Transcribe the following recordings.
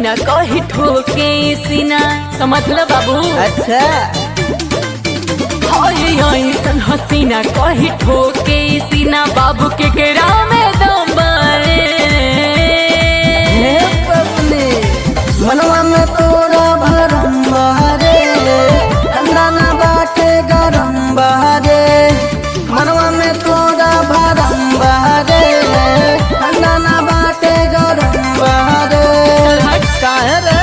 हसीना कही ठोके सीना समझ लो बाबू अच्छा हाय ऐसन हसीना कही ठोके सीना बाबू के केरा में दम बारे हे पत्नी मनवा में तोरा भरम बहरे ठंडा ना बाटे गरम बहरे मनवा में तोरा भरम बहरे ठंडा ना बाटे गरम बहरे काहे रे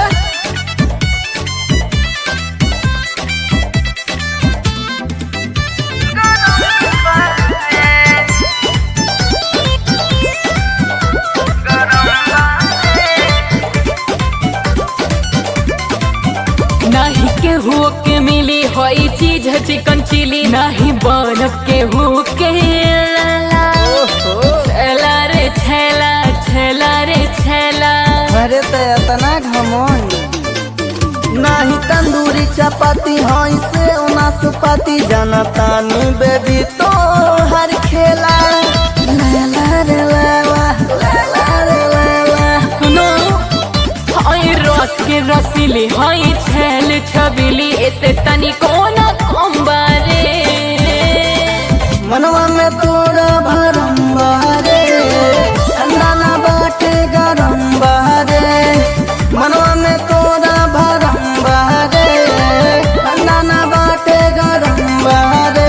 नाही केहू के मिली होई चीज चिकन चिली नाही बनब केहू के लाला ओहो छेला रे छेला छेला रे छेला अरे तो इतना घमंड नाही तंदूरी चपाती हई से नाशपाती जनतानी बेबी तो हर खेला लैला रे लैला लैला रे लैला सुनो हाय रस के रसीली हाय छेल छबीली ऐसे तनी कोना कम्बारे मनवा में तोरा भरम बहरे ठंडा ना बाटे गरम बहरे मनवा में तोरा भरम बहरे ठंडा ना बाटे गरम बहरे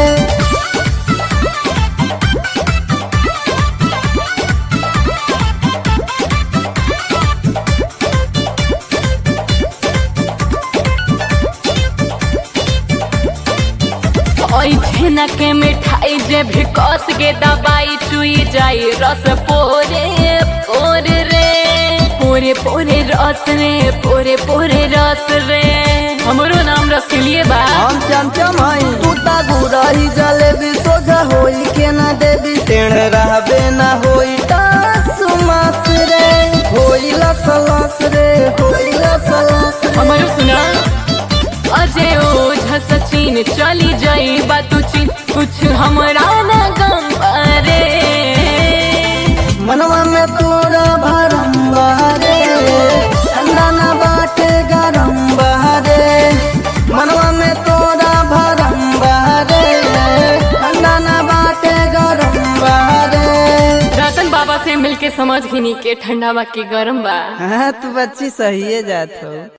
ओई छेना के मिठाई जे भी कस के दबाई चुई जाई रस पोरे पोरे रे पोरे पोरे रस रे पोरे पोरे रस रे हमरो नाम रसीलिए बा हम चमचम हई तू ता गुरही जलेबी सोझा होई के ना देवी टेढ़ रहबे ना होई टास मास रे होई लस लस रे होई लस लस रे। हमारो सुना अजय ओझा सचिन चली जाई बातू चीन कुछ हमरा ना गम अरे मनवा में तोरा भरम बहरे ठंडा ना बाटे गरम बहरे मनवा में तोरा भरम बहरे ठंडा ना बाटे गरम बहरे रतन बाबा से मिलके समझ घिनी के ठंडा बा के गरम बा हाँ तू बच्ची सही है जात हो